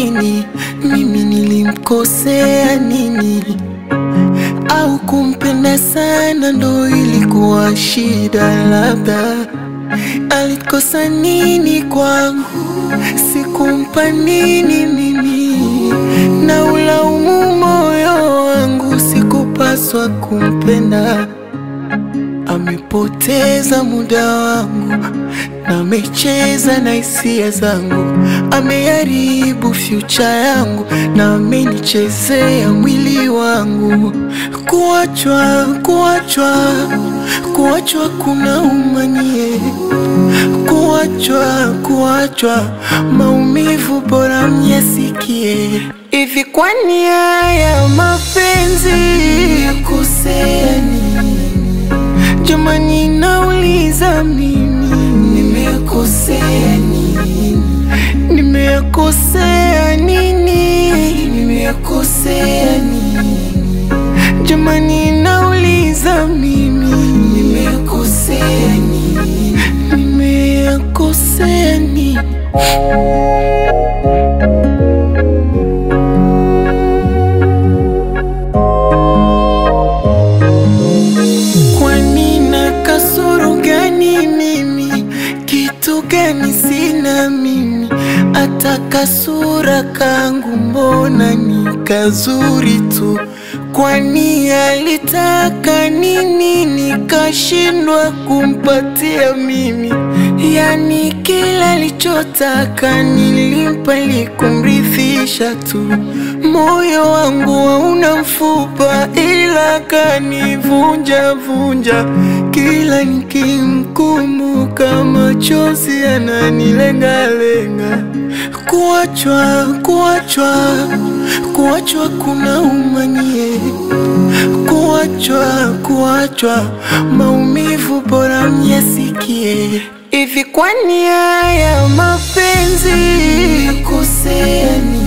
nini? Mimi nilimkosea nini? Au kumpenda sana ndo ilikuwa shida? Labda alikosa nini kwangu? Sikumpa nini mimi? Na ulaumu moyo wangu, sikupaswa kumpenda. Amepoteza muda wangu na amecheza na hisia zangu, ameharibu future yangu na amenichezea mwili wangu. Kuachwa, kuachwa, kuachwa kuna umanie, kuachwa, kuachwa, maumivu bora myasikie. Hivi kwani haya mapenzi yakosea nini? Jamani, nauliza mimi, nimekosea nini? Nimekosea nini? Nimekosea nini? Jamani, nauliza mimi, nimekosea nini? Nimekosea nini? Kwani na kasoro gani mimi? Kitu gani sina mimi? Hata kasura kangu mbona ni kazuri tu? Kwani alitaka nini nikashindwa kumpatia mimi? Yani kila alichotaka nilimpa ili kumridhisha tu. Moyo wangu hauna mfupa, ila kanivunja vunja. Kila nikimkumbuka machozi yananilengalenga. Kuachwa, kuachwa, kuachwa kuna umanie. Kuachwa, kuachwa, maumivu bora myasikie. Hivi kwani haya mapenzi yakosea nini?